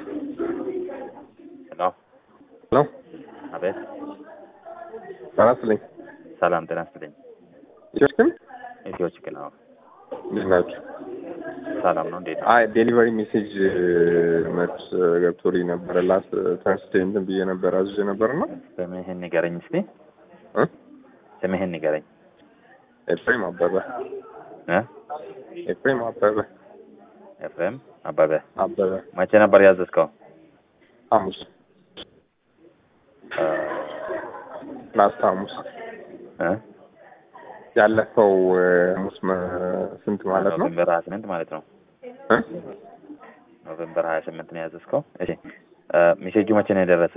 ሄሎ ሄሎ አቤት። ጤና ይስጥልኝ። ሰላም ጤና ይስጥልኝ። ኢትዮች ግን ኢትዮ ችግር ነው። እንዴት ናችሁ? ሰላም ነው። እንዴት ነው? አይ ዴሊቨሪ ሜሴጅ መች ገብቶልኝ ነበረ ላስት ተርስዴ እንትን ብዬ ነበር አዝዤ ነበር እና ስምህን ንገረኝ እስቲ። እ? ስምህን ንገረኝ ኤፍሬም አበበ እ? ኤፍሬም አበበ ኤፍሬም አበበ። አበበ መቼ ነበር ያዘዝከው? ሐሙስ እ፣ ላስት ሐሙስ እ? ያለፈው እ፣ ሐሙስ መ- ስንት ማለት ነው? ኖቬምበር ሀያ ስምንት ማለት ነው። እ? ኖቬምበር ሀያ ስምንት ነው ያዘዝከው። እሺ እ፣ ሜሴጁ መቼ ነው የደረሰ?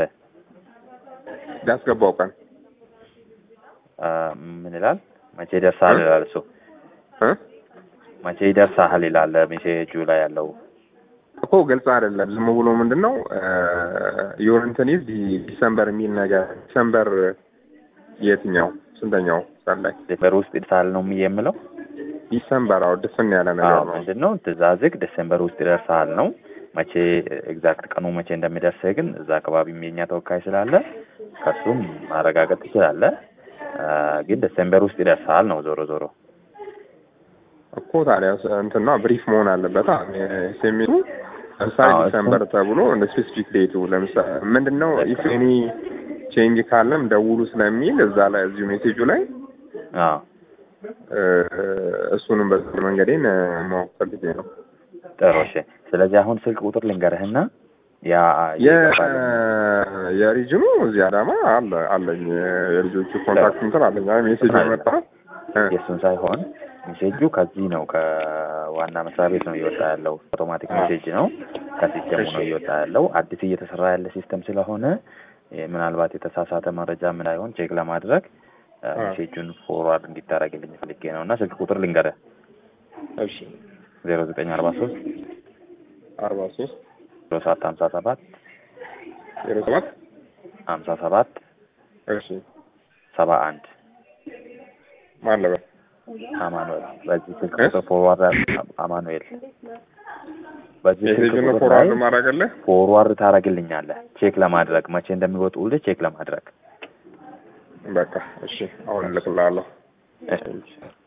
ያስገባው ቀን እ፣ ምን ይላል? መቼ ይደርሳል እ? ይላል እሱ። እ? መቼ ይደርሳል ይላል ሜሴጁ ላይ ያለው። እኮ ግልጽ አይደለም። ዝም ብሎ ምንድን ነው የሆነ እንትን ይዝ ዲሰምበር የሚል ነገር ዲሰምበር የትኛው ስንተኛው ሰዓት ላይ ዲሴምበር ውስጥ ይደርሳል ነው የምለው። ዲሰምበር አዎ ድፍን ያለ ነገር አዎ ነው። ምንድን ነው ትእዛዝህ ዲሴምበር ውስጥ ይደርሳል ነው። መቼ ኤግዛክት ቀኑ መቼ እንደሚደርስህ ግን እዛ አካባቢ የኛ ተወካይ ስላለ ከሱም ማረጋገጥ ትችላለህ። አ፣ ግን ዲሴምበር ውስጥ ይደርሳል ነው ዞሮ ዞሮ። እኮ ታዲያ እንትና ብሪፍ መሆን አለበት ኤስኤምኤሱ ለምሳሌ አዎ፣ እሱ- ዲሰምበር ተብሎ እንደ ስፔሲፊክ ዴቱ ለምሳሌ ምንድን ነው ኢፍ ኤኒ ቼንጅ ካለም ደውሉ ስለሚል እዛ ላይ እዚሁ ሜሴጁ ላይ አዎ እ፣ እሱንም በዚህ መንገዴን እ፣ ማወቅ ፈልጌ ነው። ጥሩ እሺ። ስለዚህ አሁን ስልክ ቁጥር ልንገርህና ያ የ- ይገባል። የሪጅኑ እዚህ አዳማ አለ አለኝ የልጆቹ ኮንታክት እንትን አለኝ። አይ ሜሴጅ መጣ እ፣ የእሱን ሳይሆን ሜሴጁ ከዚህ ነው ከዋና መስሪያ ቤት ነው እየወጣ ያለው። አውቶማቲክ ሜሴጅ ነው ከሲስተሙ ነው እየወጣ ያለው። አዲስ እየተሰራ ያለ ሲስተም ስለሆነ እ፣ ምናልባት የተሳሳተ መረጃ ምን አይሆን ቼክ ለማድረግ እ፣ አ። ሜሴጁን ፎርዋርድ እንዲታረግልኝ ፈልጌ ነው እና ስልክ ቁጥር ልንገርህ እሺ ዜሮ ዘጠኝ አርባ ሶስት አርባ ሶስት ዜሮ ሰባት ሀምሳ ሰባት ዜሮ ሰባት ሀምሳ ሰባት እሺ ሰባ አንድ ማለበ አማኑኤል በዚህ ስልክ እ? ቁጥር ፎርዋርድ አማኑኤል በዚህ ስልክ ሜሴጅን ቁጥር ላይ ፎርዋርድ ማድረግልህ ፎርዋርድ ታደርግልኛለህ ቼክ ለማድረግ መቼ እንደሚወጡልህ ቼክ ለማድረግ በቃ እሺ አሁን እልክልሃለሁ። እሺ